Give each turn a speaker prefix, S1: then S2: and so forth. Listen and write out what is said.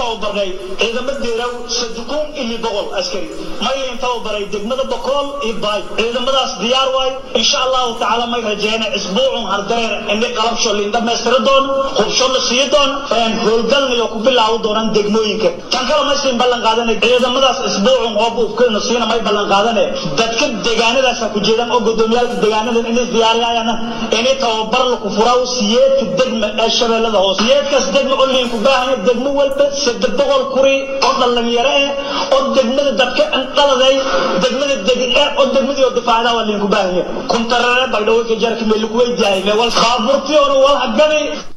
S1: tababarnay ciidamo deeraw sadukun ili boqol askari maylayn tababaray degmada bokool iyo baay ciidamadaas diyaar waay insha allahu tacaala may rajeena isbuucun hardareer ini qalabsho liin dhammaystiri doono hubsho la sii doono howlgalna iyo ku bilaawi doonaan degmooyinka tan kale may siin ballan qaadanay ciidamadaas isbuucun oo buufkeena siina may ballan qaadane dadka deegaanadaas ku jeedaan oo gudoomiyaalka deegaanadan inay diyaariyayaan inay tababar la ku furaa siyeedka degma ee shabeellada hoose siyeedkaas degma oo liin ku baahan degmo walba saddex boqol kuri oo dhalinyaro eh oo degmada dadka dhaladay degmada deg oo degmadii oo difaacda waa liin ku baahan kuntarare baydhawey ka jarka meel ku weydiiyay wal baaburtii oo wal hagabi